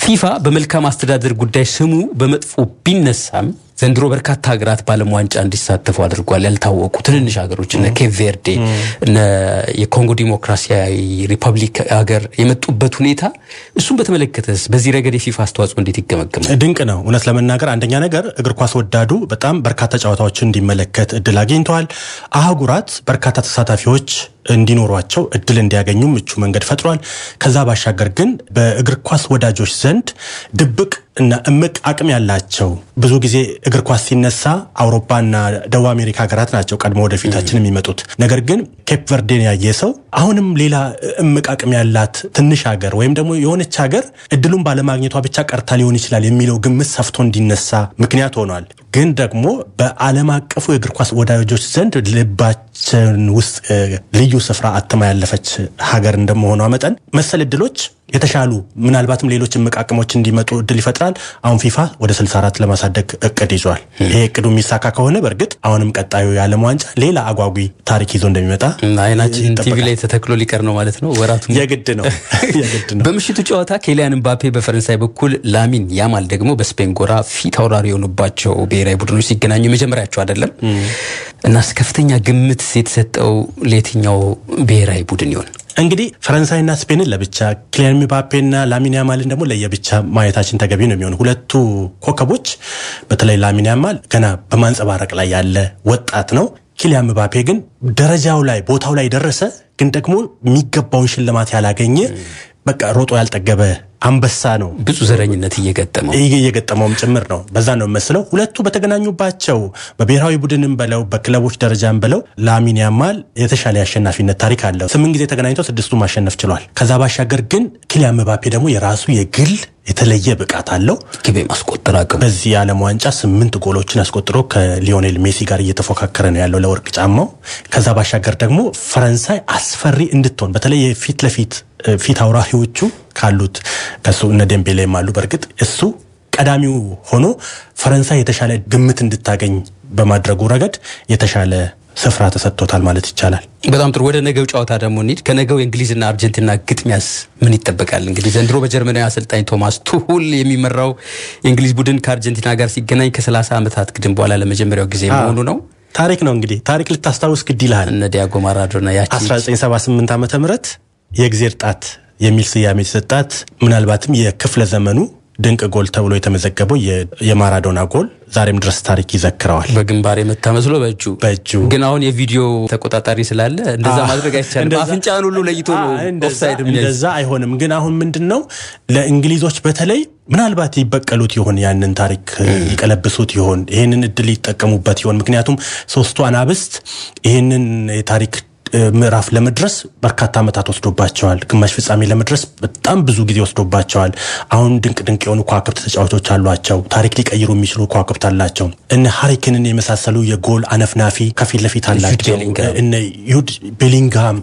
ፊፋ በመልካም አስተዳደር ጉዳይ ስሙ በመጥፎ ቢነሳም ዘንድሮ በርካታ ሀገራት በዓለም ዋንጫ እንዲሳተፉ አድርጓል። ያልታወቁ ትንንሽ ሀገሮች እነ ኬፕ ቬርዴ እነ የኮንጎ ዲሞክራሲያዊ ሪፐብሊክ ሀገር የመጡበት ሁኔታ እሱን በተመለከተስ በዚህ ረገድ የፊፋ አስተዋጽኦ እንዴት ይገመገማል? ድንቅ ነው። እውነት ለመናገር አንደኛ ነገር እግር ኳስ ወዳዱ በጣም በርካታ ጨዋታዎችን እንዲመለከት እድል አግኝተዋል። አህጉራት በርካታ ተሳታፊዎች እንዲኖሯቸው እድል እንዲያገኙ ምቹ መንገድ ፈጥሯል። ከዛ ባሻገር ግን በእግር ኳስ ወዳጆች ዘንድ ድብቅ እና እምቅ አቅም ያላቸው ብዙ ጊዜ እግር ኳስ ሲነሳ አውሮፓና ደቡብ አሜሪካ ሀገራት ናቸው ቀድሞ ወደፊታችን የሚመጡት። ነገር ግን ኬፕ ቨርዴን ያየ ሰው አሁንም ሌላ እምቅ አቅም ያላት ትንሽ ሀገር ወይም ደግሞ የሆነች ሀገር እድሉን ባለማግኘቷ ብቻ ቀርታ ሊሆን ይችላል የሚለው ግምት ሰፍቶ እንዲነሳ ምክንያት ሆኗል። ግን ደግሞ በዓለም አቀፉ የእግር ኳስ ወዳጆች ዘንድ ልባችን ውስጥ ልዩ ስፍራ አትማ ያለፈች ሀገር እንደመሆኗ መጠን መሰል እድሎች የተሻሉ ምናልባትም ሌሎች እምቅ አቅሞች እንዲመጡ እድል ይፈጥራል። አሁን ፊፋ ወደ 64 ለማሳደግ እቅድ ይዟል። ይሄ እቅዱ የሚሳካ ከሆነ በእርግጥ አሁንም ቀጣዩ የዓለም ዋንጫ ሌላ አጓጊ ታሪክ ይዞ እንደሚመጣ አይናችን ቲቪ ላይ ተተክሎ ሊቀር ነው ማለት ነው። ወራቱ የግድ ነው የግድ ነው። በምሽቱ ጨዋታ ኬሊያን ምባፔ በፈረንሳይ በኩል ላሚን ያማል ደግሞ በስፔን ጎራ ፊት አውራሪ የሆኑባቸው ብሔራዊ ቡድኖች ሲገናኙ የመጀመሪያቸው አይደለም እና ከፍተኛ ግምት የተሰጠው ለየትኛው ብሔራዊ ቡድን ይሆን? እንግዲህ ፈረንሳይና ስፔንን ለብቻ ኪሊያን ምባፔና ላሚን ያማልን ደግሞ ለየብቻ ማየታችን ተገቢ ነው የሚሆኑ ሁለቱ ኮከቦች በተለይ ላሚን ያማል ገና በማንጸባረቅ ላይ ያለ ወጣት ነው። ኪሊያን ምባፔ ግን ደረጃው ላይ ቦታው ላይ ደረሰ፣ ግን ደግሞ የሚገባውን ሽልማት ያላገኘ በቃ ሮጦ ያልጠገበ አንበሳ ነው። ብዙ ዘረኝነት እየገጠመው እየገጠመውም ጭምር ነው። በዛ ነው መስለው ሁለቱ በተገናኙባቸው በብሔራዊ ቡድንም በለው በክለቦች ደረጃም በለው ላሚን ያማል የተሻለ የአሸናፊነት ታሪክ አለው። ስምንት ጊዜ ተገናኝተው ስድስቱ ማሸነፍ ችሏል። ከዛ ባሻገር ግን ኪሊያን ምባፔ ደግሞ የራሱ የግል የተለየ ብቃት አለው። ግብ ማስቆጠር አቅም በዚህ የዓለም ዋንጫ ስምንት ጎሎችን አስቆጥሮ ከሊዮኔል ሜሲ ጋር እየተፎካከረ ነው ያለው ለወርቅ ጫማው። ከዛ ባሻገር ደግሞ ፈረንሳይ አስፈሪ እንድትሆን በተለይ የፊት ለፊት ፊት አውራሪዎቹ ካሉት ከሱ እነ ዴምቤሌም አሉ። በእርግጥ እሱ ቀዳሚው ሆኖ ፈረንሳይ የተሻለ ግምት እንድታገኝ በማድረጉ ረገድ የተሻለ ስፍራ ተሰጥቶታል ማለት ይቻላል። በጣም ጥሩ። ወደ ነገው ጨዋታ ደግሞ እንሂድ። ከነገው የእንግሊዝና አርጀንቲና ግጥሚያስ ምን ይጠበቃል? እንግዲህ ዘንድሮ በጀርመናዊ አሰልጣኝ ቶማስ ቱሁል የሚመራው የእንግሊዝ ቡድን ከአርጀንቲና ጋር ሲገናኝ ከ30 ዓመታት ግድም በኋላ ለመጀመሪያው ጊዜ መሆኑ ነው። ታሪክ ነው እንግዲህ ታሪክ ልታስታውስ ግድ ይልሃል። እነ ዲያጎ ማራዶና ያቺ 1978 ዓመተ ምህረት የእግዜር ጣት የሚል ስያሜ የተሰጣት ምናልባትም የክፍለ ዘመኑ ድንቅ ጎል ተብሎ የተመዘገበው የማራዶና ጎል ዛሬም ድረስ ታሪክ ይዘክረዋል። በግንባር የመታ መስሎ በእጁ በእጁ ግን አሁን የቪዲዮ ተቆጣጣሪ ስላለ እንደዛ ማድረግ አይቻልም። አፍንጫን ሁሉ ለይቶ ነው ኦፍሳይድ እንደዛ አይሆንም። ግን አሁን ምንድን ነው ለእንግሊዞች በተለይ ምናልባት ይበቀሉት ይሆን? ያንን ታሪክ ይቀለብሱት ይሆን? ይህንን እድል ይጠቀሙበት ይሆን? ምክንያቱም ሶስቱ አናብስት ይህንን የታሪክ ምዕራፍ ለመድረስ በርካታ ዓመታት ወስዶባቸዋል። ግማሽ ፍጻሜ ለመድረስ በጣም ብዙ ጊዜ ወስዶባቸዋል። አሁን ድንቅ ድንቅ የሆኑ ከዋክብት ተጫዋቾች አሏቸው። ታሪክ ሊቀይሩ የሚችሉ ከዋክብት አላቸው። እነ ሃሪክንን የመሳሰሉ የጎል አነፍናፊ ከፊት ለፊት አላቸው። እነ ዩድ ቤሊንግሃም